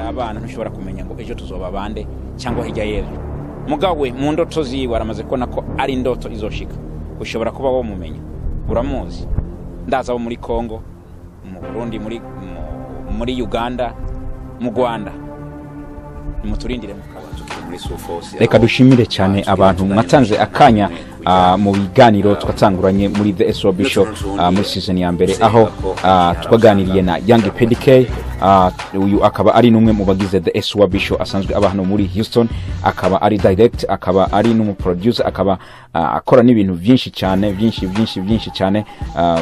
abana ntishobora kumenya ngo ejo tuzoba bande cyangwa hirya y'ejo mugawe mu ndoto ziwe aramaze kubona ko ari indoto izoshika ushobora kuba wamumenya uramuzi ndaza abo muri congo mu burundi muri muri uganda mu rwanda nimuturindire mukaba reka dushimire cyane abantu mwatanze akanya mu biganiro twatanguranye muri the eso bisho muri season ya mbere aho twaganiriye na yangi pedike uyu akaba ari n'umwe mu bagize the eso bisho asanzwe aba hano muri houston akaba ari direct akaba ari n'umuproducer akaba akora n'ibintu byinshi cyane byinshi byinshi byinshi cyane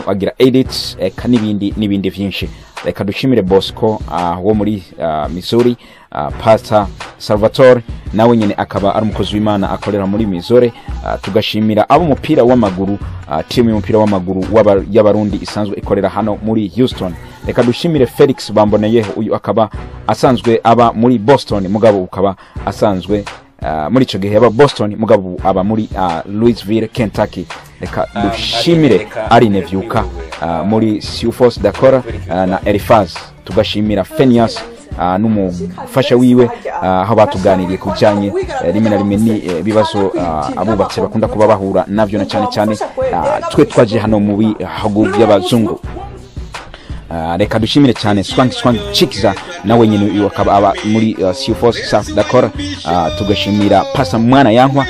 agira edits eka n'ibindi n'ibindi byinshi reka dushimire bosco wo muri missouri pasta salvatore nawe nyine akaba ari umukozi w'imana akorera muri mizore tugashimira ab'umupira w'amaguru timu y'umupira w'amaguru y'abarundi isanzwe ikorera hano muri houston reka dushimire felix bamboneyeho uyu akaba asanzwe aba muri boston mugabo ukaba asanzwe muri icyo gihe yaba boston mugabo aba muri louisville kentucky reka dushimire ari nevyuka muri siufos dakora na erifaz tugashimira fenias n'umufasha wiwe aho batuganiriye ku bijyanye rimwe na rimwe n'ibibazo abubatse bakunda kuba bahura nabyo na cyane cyane twe twagiye hano mu bihugu by'abazungu reka dushimire cyane swank swank chikiza nawe nyine uyu akaba aba muri siufos south dakora tugashimira pasa mwana yankwa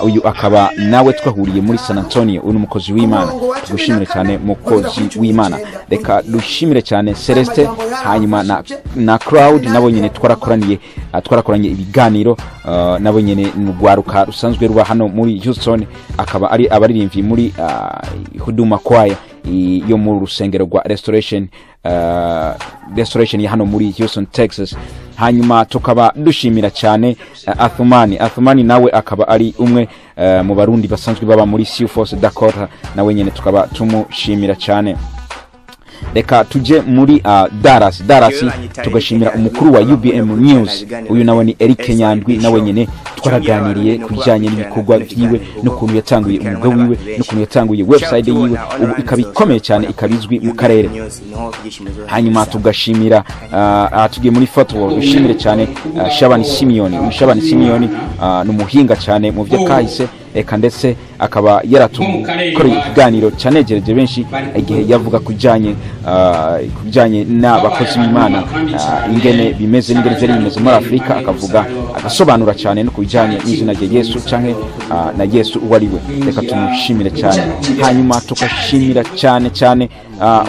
uyu akaba nawe twahuriye muri san antonio uyu ni umukozi w'imana tugushimire cyane mukozi w'imana reka dushimire cyane celeste hanyuma na, na crowd nabo nyine twarakoraniye twarakoranye ibiganiro nabo nyine n'urwaruka rusanzwe ruba hano muri houston akaba ari abaririmbyi muri huduma kwaya yo muri urusengero rwa restoration uh, restoration ya hano muri houston texas hanyuma tukaba dushimira cyane uh, athumani athumani nawe akaba ari umwe uh, mu barundi basanzwe baba muri siufos dakota nawe nyine tukaba tumushimira cyane reka tujye muri uh, daras daras tugashimira umukuru wa ubm news uyu nawe ni eric nyandwi nawe nyine twaraganiriye ku bijyanye n'ibikorwa byiwe n'ukuntu yatanguye umwuga wiwe n'ukuntu yatanguye website yiwe ubu ikaba ikomeye cyane ikaba izwi mu karere hanyuma tugashimira uh, tugiye muri fotowo dushimire cyane uh, shabani simiyoni uyu shabani simiyoni uh, ni umuhinga cyane mu by'akahise reka ndetse akaba yaratukoreye ikiganiro cyanegereje benshi igihe yavuga ku bijyanye n'abakozi b'imana ingene bimeze n'ingene zari bimeze muri afurika akavuga agasobanura cyane no ku bijyanye n'izina rya yesu cyangwa na yesu uwo ari we reka tumushimire cyane hanyuma tugashimira cyane cyane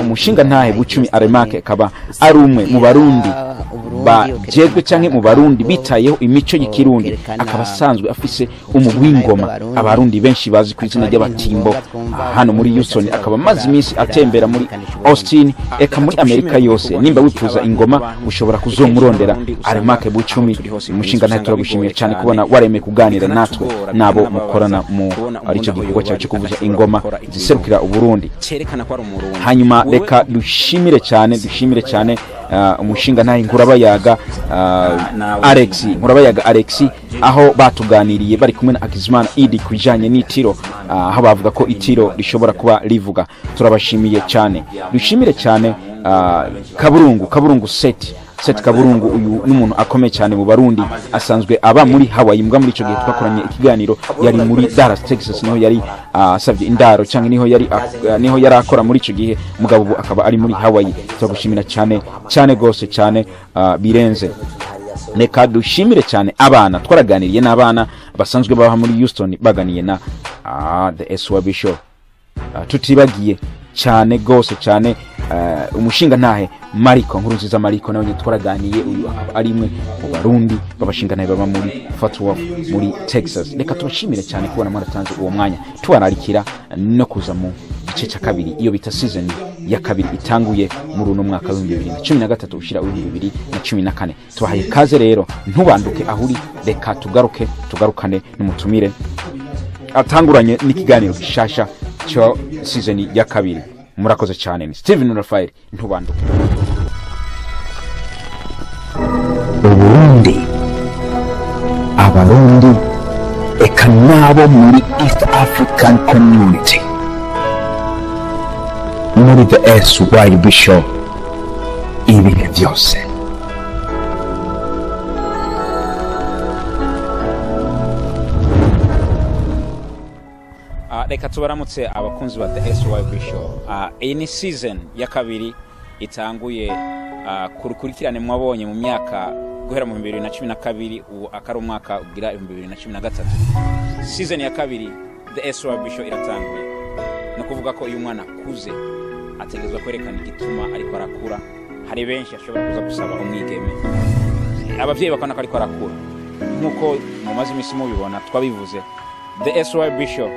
umushinga ntahe bucumi aremake akaba ari umwe mu barundi bagezwe cyangwa mu barundi bitayeho imico y'ikirundi akaba asanzwe afise umugwi w'ingoma abarundi benshi bazi ku izina ry'abatimbo hano muri houston akaba amaze iminsi atembera muri austin eka muri amerika yose nimba wifuza ingoma ushobora kuzomurondera aremake bucumi umushinga ntahe turagushimiye cyane kubona waremeye kuganira natwe nabo mukorana mu aricyo gikorwa cyawe cyo kuvuza ingoma ziserukira uburundi hanyuma reka dushimire cyane dushimire cyane umushinga ntahe nkurabayaga alex nkurabayaga alex aho batuganiriye bari kumwe na akizimana idi ku bijyanye n'itiro aho bavuga ko itiro rishobora kuba rivuga turabashimiye cyane dushimire cyane kaburungu kaburungu seti seti kaburungu uyu n'umuntu akomeye cyane mu barundi asanzwe aba muri hawaii mbwa muri icyo gihe twakoranye ikiganiro yari muri dallas texas niho yari asabye indaro cyangwa niho yari niho yari akora muri icyo gihe mugabo ubu akaba ari muri hawaii turagushimira cyane cyane rwose cyane birenze reka dushimire cyane abana twaraganiriye n'abana basanzwe baba muri houston baganiye na the swabisho tutibagiye cyane rwose cyane umushinga ntahe mariko nkuru nziza mariko nawe twaraganiye uyu ari imwe mu barundi b'abashinga ntahe baba muri fatuwa muri texas reka tubashimire cyane kubona mwaratanze uwo mwanya tubararikira no kuza mu gice cya kabiri iyo bita season ya kabiri itanguye muri uno mwaka w'ibihumbi bibiri na cumi na gatatu ushyira w'ibihumbi bibiri na cumi na kane tubahaye ikaze rero ntubanduke aho uri reka tugaruke tugarukane n'umutumire atanguranye n'ikiganiro gishasha cya season ya kabiri murakoze cyane ni steven rafael ntubanduke uburundi abarundi eka n'abo muri east african community muri the esu wayi bisho ibihe byose reka tubaramutse abakunzi ba the sy bisho iyi ni season ya kabiri itanguye ah, ku rukurikirane mwabonye mu myaka guhera mu bibiri na cumi na kabiri ubu akari umwaka ugira ibihumbi bibiri na cumi na gatatu season ya kabiri the sy bisho iratanguye ni ukuvuga ko iyo umwana akuze ategerezwa kwerekana igituma ariko arakura hari benshi ashobora kuza gusaba umwigeme ababyeyi bakabona ko ariko arakura nk'uko mumaze iminsi mubibona twabivuze the sy bishop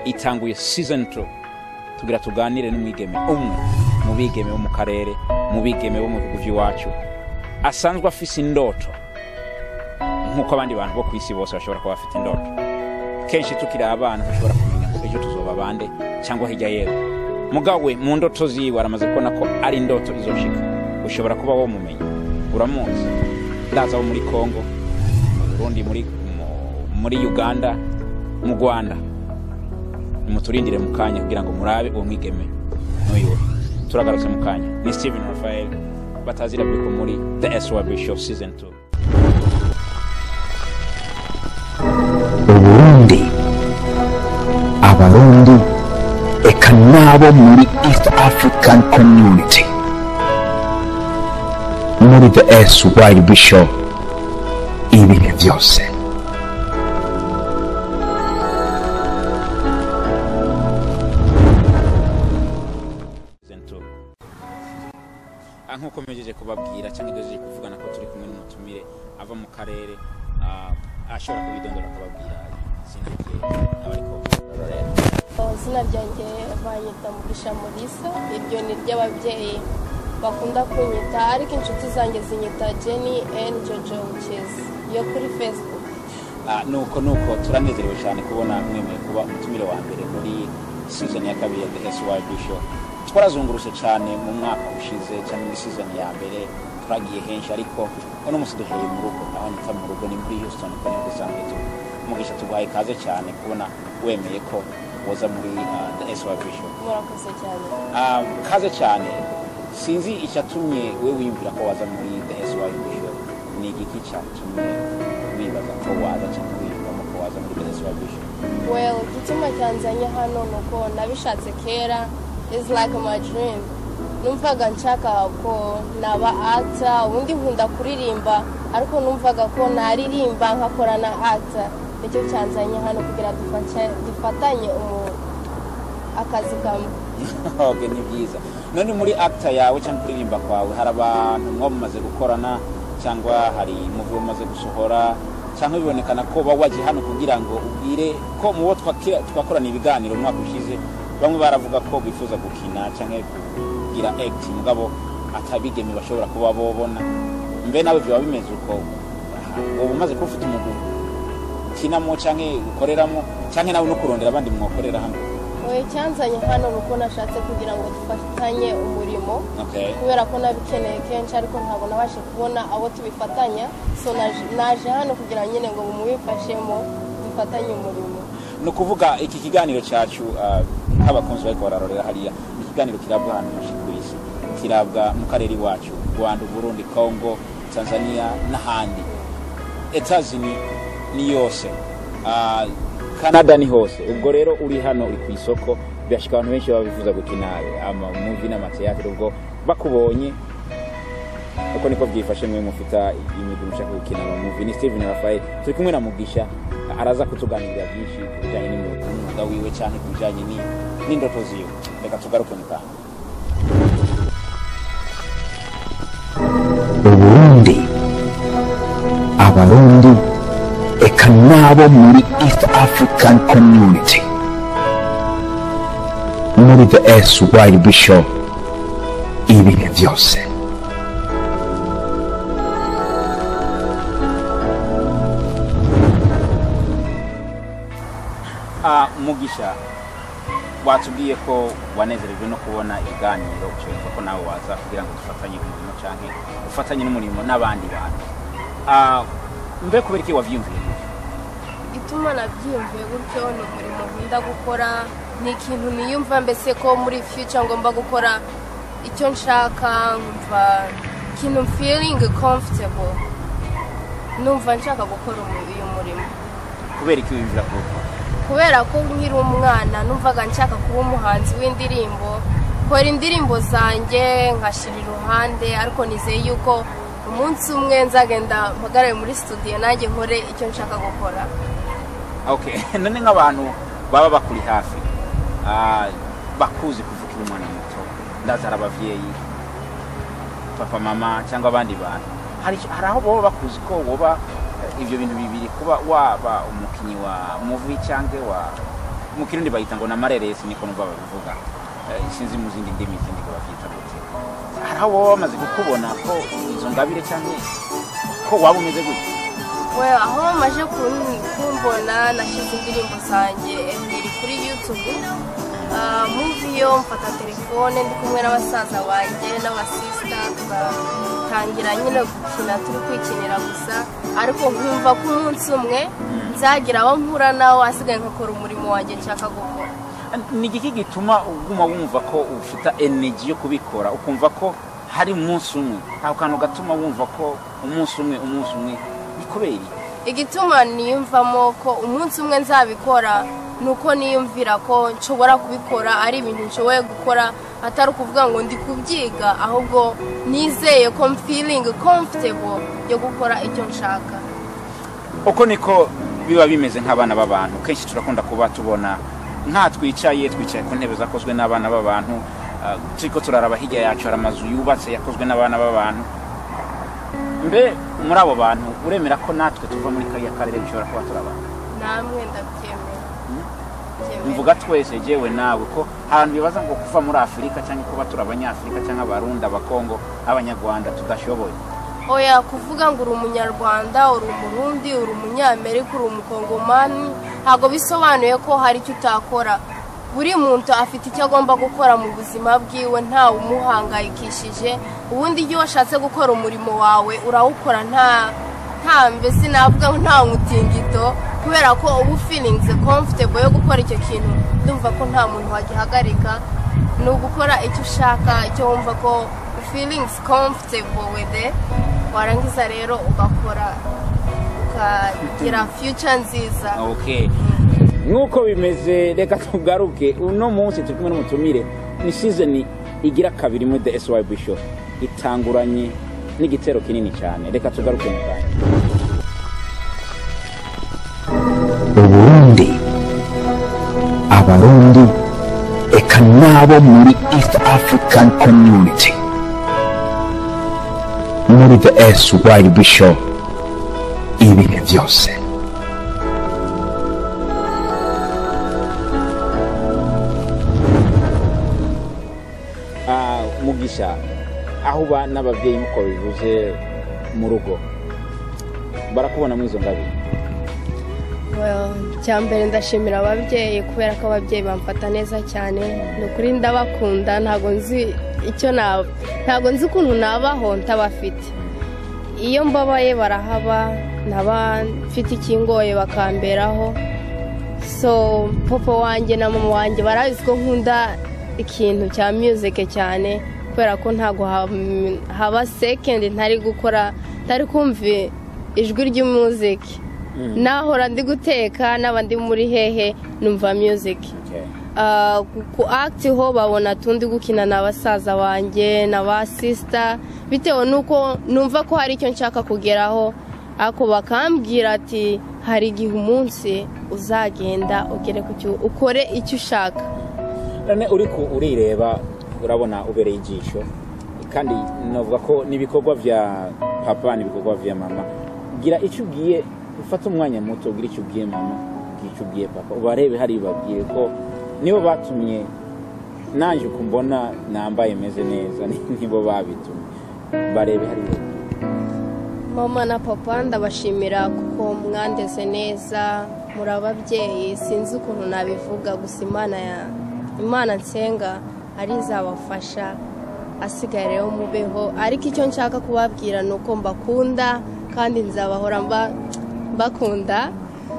itanguye season 2 tugira tuganire n'umwigeme umwe mu bigeme bo mu karere mu bigeme bo mu bihugu by'iwacu asanzwe afise indoto nk'uko abandi bantu bo ku isi bose bashobora kuba bafite indoto kenshi tukiri abana dushobora kumenya ko ejo tuzoba bande cyangwa hirya yewe mugawe mu ndoto ziwe aramaze kubona ko ari indoto izoshika ushobora kuba wamumenya uramuzi ndaza wo muri kongo mu burundi muri, mu- muri uganda mu rwanda muturindire mu kanya kugira ngo murabe uwo mwigeme n'uyu turagarutse mu kanya ni steven rafael batazira biko muri the swb show season 2 uburundi abarundi eka n'abo muri east african community muri the syb show ibihe byose season 2 Ah, nk'uko mpejeje kubabwira cyangwa ngejeje kuvugana ko turi kumwe n'umutumire ava mu karere ah, ashobora kubidondora akababwira izina rye abariko barareba izina ryanjye banyita mugisha murisa iryo ni ry'ababyeyi bakunda kunyita ariko inshuti zanjye zinyita jenny and jojo wikezi yo kuri facebook Ah, nuko nuko turanezerewe cyane kubona mwemeye kuba umutumire wa mbere muri season ya kabiri ya the syb show twarazungurutse cyane mu mwaka ushize cyane muri season ya mbere turagiye henshi ariko uno munsi duhereye mu rugo aho nita mu rugo ni muri houston kuko nibwo dusanzwe tuba mugisha tuguhaye ikaze cyane kubona wemeye ko woza muri ah, the syb show murakoze cyane Ah, kaze cyane sinzi icyatumye we wiyumvira ko waza muri the sy bisho ni igiki cyatumye wibaza ko waza cyangwa wiyumvamo ko waza muri the sy bisho well igituma cyanzanye hano ni uko nabishatse kera is like my dream numvaga nshaka ko naba ata ubundi nkunda kuririmba ariko numvaga ko naririmba nkakora na ata nicyo cyanzanye hano kugira dufashe- dufatanye umu- akazi kamwe okay, ni byiza none muri acta yawe cyangwa kuririmba kwawe hari abantu mwo mumaze gukorana cyangwa hari muvi mumaze gusohora cyangwa bibonekana ko baba waje hano kugira ngo ubwire ko mu bo twakira- twakorana ibiganiro umwaka ushize bamwe baravuga ko bifuza gukina cyangwa kugira act mugabo atabigeme bashobora kuba bobona mbe nawe byaba bimeze uko ubu umaze kuba ufite umuguru ukinamo cyangwa ukoreramo cyangwa nawe no kurondera abandi mwakorera hano we cyanzanye hano ni uko nashatse kugira ngo dufatanye umurimo okay. kubera ko nabikeneye kenshi ariko ntabwo nabashe kubona abo tubifatanya so naje- naje hano kugira ngo nyine ngo mumubifashemo dufatanye umurimo ni ukuvuga iki kiganiro cyacu ah, nk'abakunzi bari bararorera hariya ni ikiganiro kirabwa ahantu henshi ku isi kirabwa mu karere iwacu rwanda uburundi kongo tanzania n'ahandi etazini ni yose Ah, canada ni hose ubwo rero uri hano uri ku isoko birashika abantu benshi baba bifuza gukina amamuvi n'amateatire ubwo bakubonye uko niko byifashe mwe mufite imigwi mushaka gukina amamuvi ni steven rafael turi kumwe na mugisha araza kutuganirira byinshi ku bijyanye n'imyuga n'umwuga wiwe cyane ku bijyanye ni- n'indoto ziwe reka tugaruke mu kanya uburundi abarundi eka n'abo muri east african community muri the syb show ibihe byose Ah, mugisha watubwiye ko wanezerejwe no kubona ibiganiro ucyumva ko nawe waza kugira ngo dufatanye umurimo cyangwa ufatanye n'umurimo n'abandi bantu Ah, mbe kubera iki wabyiyumviye ituma nabyiyumviye gutyo ni umurimo nkunda gukora ni ikintu niyumva mbese ko muri future ngomba gukora icyo nshaka nkumva ikintu feeling comfortable numva nshaka gukora umu- uyu murimo kubera iki wiyumvira kuwukora kubera ko nkiri umwana numvaga nshaka kuba umuhanzi w'indirimbo kora indirimbo zanjye nkashyira iruhande ariko nizeye yuko umunsi umwe nzagenda mpagarare muri studio nanjye nkore icyo nshaka gukora okay none nk'abantu baba bakuri hafi ah, bakuzi kuvuga uri umwana muto ndaza ari ababyeyi papa mama cyangwa abandi bantu hari icyo- hari aho baba bakuzi ko woba eh, ibyo bintu bibiri kuba waba umukinnyi wa muvi cyangwa wa mu kirundi bayita ngo na mareresi niko numva babivuga Eh, sinzi mu zindi ndimi zindi ko babyita gute hari aho baba bamaze kukubona ko izo ngabire cyangwa ko waba umeze gutya we aho bamaze kun- kumbona nashyize indirimbo zanjye ebyiri kuri yutube muvi yo mfata telefone ndi kumwe n'abasaza banjye n'abasisita tugatangira nyine gukina turi kwikinira gusa ariko nkumva ko umunsi umwe nzagira abo mpura nawe asigaye nkakora umurimo wanjye nshaka gukora ni igiki gituma uguma wumva ko ufite energy yo kubikora ukumva ko hari umunsi umwe nta kantu gatuma wumva ko umunsi umwe umunsi umwe ni kubera iki? igituma niyumvamo ko umunsi umwe nzabikora ni uko niyumvira ko nshobora kubikora ari ibintu nshoboye gukora atari ukuvuga ngo ndi kubyiga ahubwo nizeye ko mfiringi comfortable yo gukora icyo nshaka uko niko biba bimeze nk'abana b'abantu kenshi turakunda kuba tubona nka twicaye twicaye ku ntebe zakozwe n'abana b'abantu ah, turiko turaraba hirya yacu hari amazu yubatse yakozwe n'abana b'abantu mbe muri abo bantu uremera ko natwe tuva muri kariya karere dushobora kuba turi abantu namwe ndabyemera Mbyemera. mvuga twese jewe nawe ko ahantu bibaza ngo kuva muri afurika cyangwa kuba turi abanyafurika cyangwa abarundi abakongo abanyarwanda tudashoboye oya kuvuga ngo uri umunyarwanda uri umurundi uri umunyamerika uri umukongomani ntabwo bisobanuye ko hari icyo utakora buri muntu afite icyo agomba gukora mu buzima bwiwe ntawe umuhangayikishije ubundi iyo washatse gukora umurimo wawe urawukora nta nta mbese navuga ngo nta mutingito kubera ko uba ufirinze comfortable yo gukora icyo kintu ndumva ko nta muntu wagihagarika ni ugukora icyo ushaka icyo wumva ko feelings comfortable with it warangiza rero ugakora ukagira future nziza okay nk'uko bimeze reka tugaruke uno munsi turi kumwe n'umutumire ni sizoni igira kabiri muri the syb show itanguranye n'igitero kinini cyane reka tugaruke mu kanya uburundi abarundi eka n'abo muri east african community muri the syb show ibihe byose Ah, mugisha aho uba n'ababyeyi nk'uko bivuze mu rugo barakubona muri izo ngabire Well, icya mbere ndashimira ababyeyi kubera ko ababyeyi bamfata neza cyane ni ukuri ndabakunda ntabwo nzi icyo naba ntabwo nzi ukuntu nabaho ntabafite iyo mbabaye barahaba ntaba mfite ikingoye bakamberaho so papa wanjye na mama wanjye barabizi ko nkunda ikintu cya music cyane kubera ko ntabwo ha- haba sekendi ntari gukora ntari kumva ijwi ry'umuziki nahora ndi guteka n'aba ndi muri hehe numva music Ah, ku- ku akiti ho babona tundi gukina na basaza banjye na ba sisita bitewe n'uko numva ko hari icyo nshaka kugeraho ariko bakambwira ati hari igihe umunsi uzagenda ugere ku cyo ukore icyo ushaka none uri ku urireba urabona ubereye ijisho kandi navuga ko n'ibikorwa bya papa n'ibikorwa bya mama gira icyo ubwiye ufate umwanya muto ugira icyo ubwiye mama ugira icyo ubwiye papa ubarebe hari babwiye ko nibo batumye nanjye uko mbona nambaye meze neza nibo babitumye barebe hari babwiye mama na papa ndabashimira kuko mwandeze neza muri ababyeyi sinzi ukuntu nabivuga gusa imana ya imana nsenga ari izabafasha asigaye rero mubeho ariko icyo nshaka kubabwira ni uko mbakunda kandi nzabahora mba- mbakunda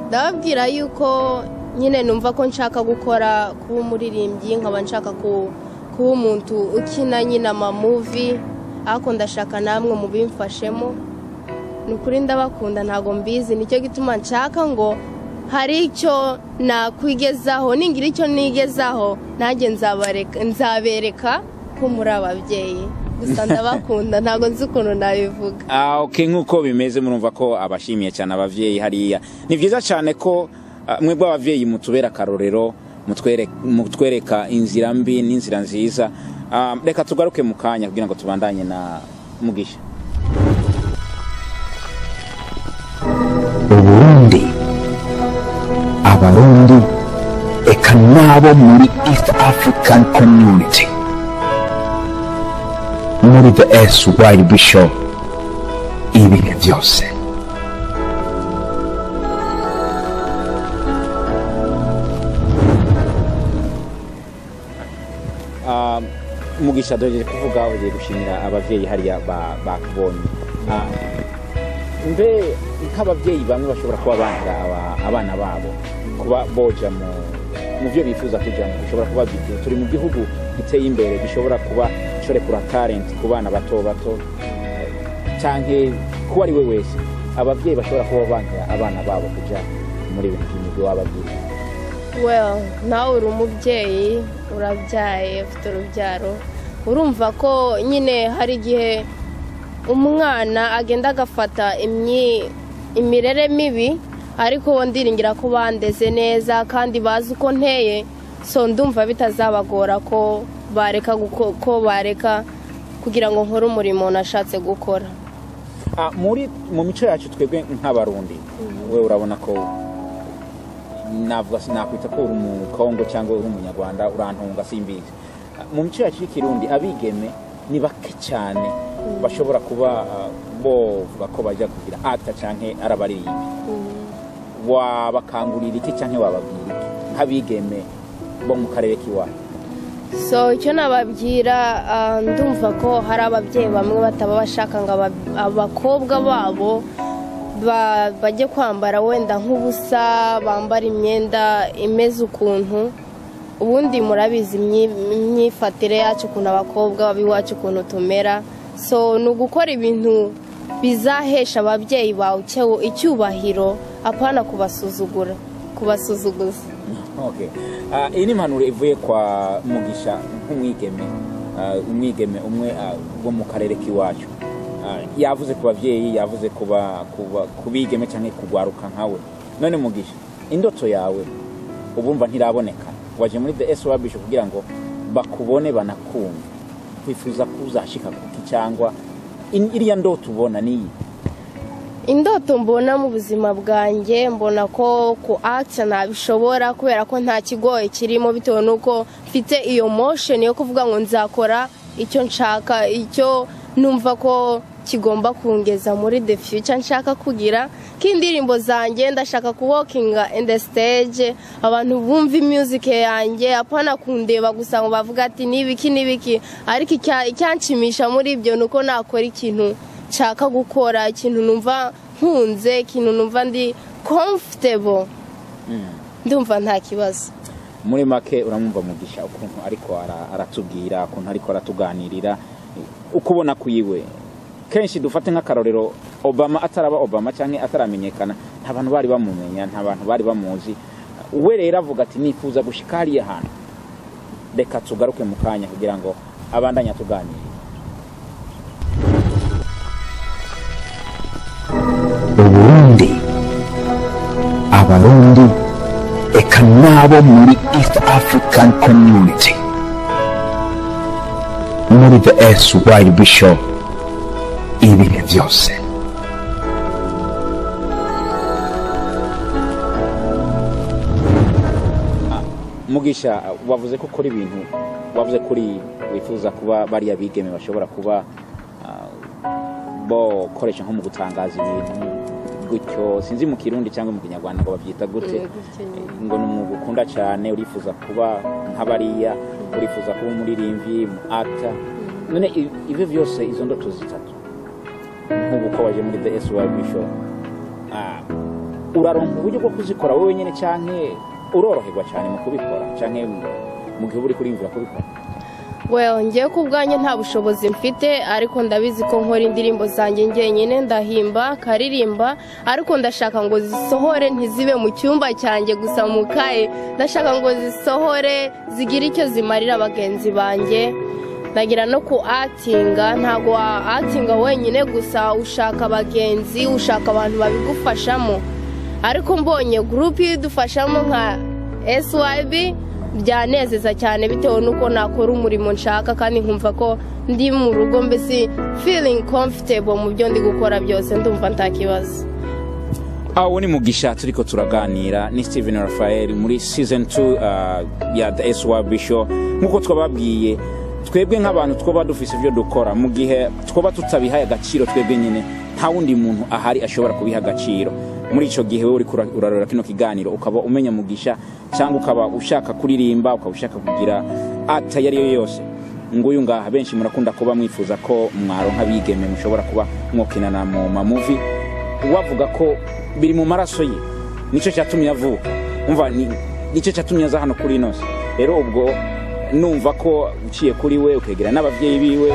ndababwira yuko nyine numva ko nshaka gukora kuba umuririmbyi nkaba nshaka ku- kuba umuntu ukina nyine amamuvi ariko ndashaka namwe mubimfashemo ni ukuri ndabakunda ntabwo mbizi nicyo gituma nshaka ngo hari icyo nakwigezaho ningira icyo nigezaho nanjye nzabareka- nzabereka ko muri ababyeyi gusa ndabakunda ntabwo nzi ukuntu nabivuga Ah, okay, nk'uko bimeze murumva ko abashimiye cyane ababyeyi hariya ni byiza cyane ko ah, mwebwe ababyeyi mutubera akarorero mutwere- mutwereka inzira mbi n'inzira nziza Ah, reka tugaruke mu kanya kugira ngo tubandanye na mugisha uburundi abarundi eka nabo muri east african community muri the syb show ibihe byose Ah, mugisha dore kuvuga ugiye gushimira ababyeyi hariya ba- bakubonye Ah, mbe nk'ababyeyi bamwe bashobora kuba banga aba- abana babo kuba boja mu mu byo bifuza kujyamo bishobora kuba byigiye turi mu gihugu giteye imbere gishobora kuba shorekura talent ku bana bato bato eh, canke kuba ari we wese ababyeyi bashobora kuba banga abana babo kuja muri ibintu by'imigwi w'ababyeyi well nawe uri umubyeyi urabyaye ufite urubyaro urumva ko nyine hari igihe umwana agenda agafata imyi- imirere mibi ariko uwo ndiringira ko bandeze neza kandi bazi uko nteye so ndumva bitazabagora ko bareka guko- ko bareka kugira ngo nkore umurimo nashatse gukora Ah, muri mu mico yacu twebwe nk'abarundi we urabona ko navuga sinakwita ko uri umukongo cyangwa uri umunyarwanda urantunga simbizi Ah, mu mico yacu y'ikirundi abigeme ni bake cyane bashobora kuba ah, bovuga ko bajya kugira ata cyangwa arabaririye wabakangurira iki cyangwa wababwira iki nk'abigeme bo mu karere k'iwacu so icyo nababwira ah, ndumva ko hari ababyeyi bamwe bataba bashaka ngo aba- abakobwa babo ba- bajye kwambara wenda nk'ubusa bambara imyenda imeze ukuntu ubundi murabizi imyi- imyifatire yacu ukuntu abakobwa b'iwacu ukuntu tumera so ni ugukora ibintu bizahesha ababyeyi bawe icyo- icyubahiro apana kubasuzugura kubasuzuguza Okay. Ah, iyi ni impanuro ivuye kwa mugisha nk'umwigeme Ah, umwigeme umwe ah, wo mu karere k'iwacu Ah, yavuze ku babyeyi yavuze ku ba- ku ba- ku bigeme cyangwa kugwaruka nkawe none mugisha indoto yawe ubumva ntiraboneka waje muri the swabisho kugira ngo bakubone banakumve wifuza kuzashika kuki cyangwa in- iriya ndoto ubona niyi indoto mbona mu buzima bwanjye mbona ko ku akita ntabishobora kubera ko nta kigoye kirimo bitewe n'uko mfite iyo mosheni yo kuvuga ngo nzakora icyo nshaka icyo numva ko kigomba kungeza muri the future nshaka kugira k'indirimbo zanjye ndashaka kuwokinga in the stage abantu bumva music yanjye apana kundeba gusa ngo bavuga ati nibiki nibiki ariko icya- icyanshimisha muri ibyo ni uko nakora ikintu nshaka gukora ikintu numva nkunze ikintu numva ndi comfortable ndumva nta kibazo muri make uramwumva mugisha ukuntu ariko ara- aratubwira ukuntu ariko aratuganirira uko ubona ku yiwe kenshi dufate nk'akarorero obama ataraba obama cyangwa ataramenyekana nta bantu bari bamumenya nta bantu bari bamuzi we rero avuga ati nifuza gushika hariya hantu reka tugaruke mu kanya kugira ngo abandanye atuganire uburundi abarundi eka nabo muri east african community muri the syb show ibihe byose mugisha wavuze ko kuri ibintu wavuze kuri wifuza kuba bariya bigeme bashobora kuba ah, bokoresha nko mu gutangaza ibintu gutyo sinzi mu kirundi cyangwa mu kinyarwanda ngo babyita gute Mm, gutyo nyine. ngo ni umwuga ukunda cyane urifuza kuba nk'abariya urifuza kuba umuririmbyi mu ata none i- ibyo byose izo ndoto zitatu nk'ubu ko waje muri the syb show Ah, uraronka uburyo bwo kuzikora wowe nyine cyane uroroherwa cyane mu kubikora cyane mu gihe uba uri kuriyumvira kubikora well ngewe ku bwanjye nta bushobozi mfite ariko ndabizi ko nkora indirimbo zanjye njyenyine ndahimba nkaririmba ariko ndashaka ngo zisohore ntizibe mu cyumba cyanjye gusa mu kaye ndashaka ngo zisohore zigire icyo zimarira bagenzi banjye ndagira no ku atinga ntabwo wa atinga wenyine gusa ushaka abagenzi ushaka abantu babigufashamo ariko mbonye gurupe idufashamo nka SYB byanezeza cyane bitewe n'uko nakora umurimo nshaka kandi nkumva ko ndi mu rugo mbese feeling comfortable mu byo ndi gukora byose ndumva nta kibazo aho ni mugisha turiko turaganira ni steven rafael muri season 2 ya the SYB show nk'uko twababwiye twebwe nk'abantu twaba dufise ibyo dukora mu gihe twaba tutabihaye agaciro twebwe nyine nta wundi muntu ahari ashobora kubiha agaciro muri icyo gihe wowe uri urarora kino kiganiro ukaba umenya mugisha cyangwa ukaba ushaka kuririmba ukaba ushaka kugira ata iyo ari yo yose nguyu ngaha benshi murakunda kuba mwifuza ko mwaro nk'abigeme mushobora kuba mwokinana mu mamuvi wavuga ko biri mu maraso ye nicyo cyatumye avuka umva nicyo cyatumye aza hano kuri ino rero ubwo numva ko uciye kuri we ukegera n'ababyeyi biwe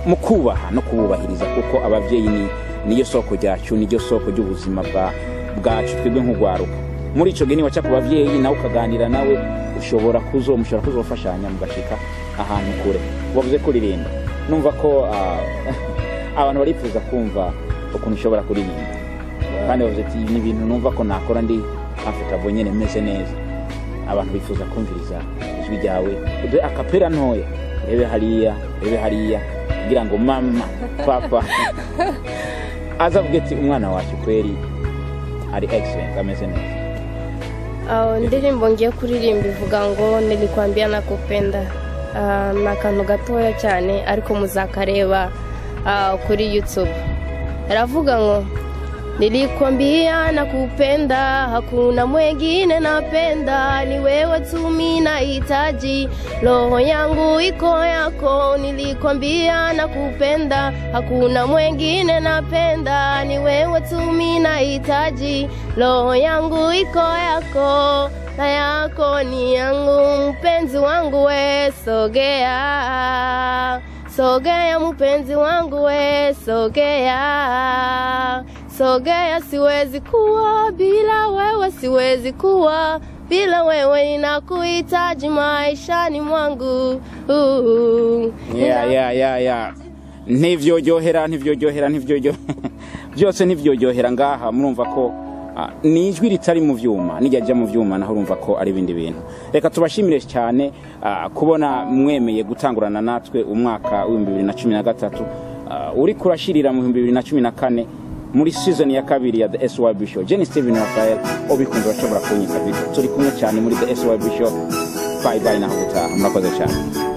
mu kubaha no kububahiriza kuko ababyeyi ni niyo soko ryacu niyo soko ry'ubuzima bwacu twebwe nk'urwaruka muri icyo gihe niba ku babyeyi nawe ukaganira nawe ushobora kuzo mushobora kuzofashanya mugashika ahantu kure wavuze kuririmba numva ko abantu barifuza kumva ukuntu ushobora kuririmba kandi bavuze ati ni ibintu numva ko nakora ndi comfortable nyine meze neza abantu bifuza kumviriza ijwi ryawe ube akapera ntoya urebe hariya urebe hariya kugira ngo mama papa azavuge ati umwana wacu kweri ari excellent ameze neza indirimbo ngiye kuririmba ivuga ngo nilikwambia nakupenda ni akantu gatoya cyane ariko muzakareba kuri youtube aravuga ngo Nilikwambia nakupenda, hakuna mwengine napenda, ni wewe tu mimi nahitaji, roho yangu iko yako. Nilikwambia nakupenda, hakuna mwengine napenda, ni wewe tu mimi nahitaji, roho yangu iko yako na yako ni yangu, mpenzi wangu we, sogea sogea mpenzi wangu we, sogea sogea, siwezi kuwa bila wewe, siwezi kuwa bila wewe, ninakuhitaji maishani mwangu. yeah, yeah, yeah, yeah. ntibyojyohera ntibyojyohera ntibyojyo byose ntibyojyohera ngaha murumva ko ni ijwi ritari mu byuma nijya ajya mu byuma naho urumva ko ari ibindi bintu reka tubashimire cyane kubona mwemeye gutangurana natwe umwaka w'ibihumbi bibiri na cumi na gatatu uri kurashirira mu bihumbi bibiri na cumi na kane muri season ya kabiri ya the SYB show Jenny Steven Rafael ubikunze urashobora kunyita video turi kumwe cyane muri the SYB show bye bye naho gutaha murakoze cyane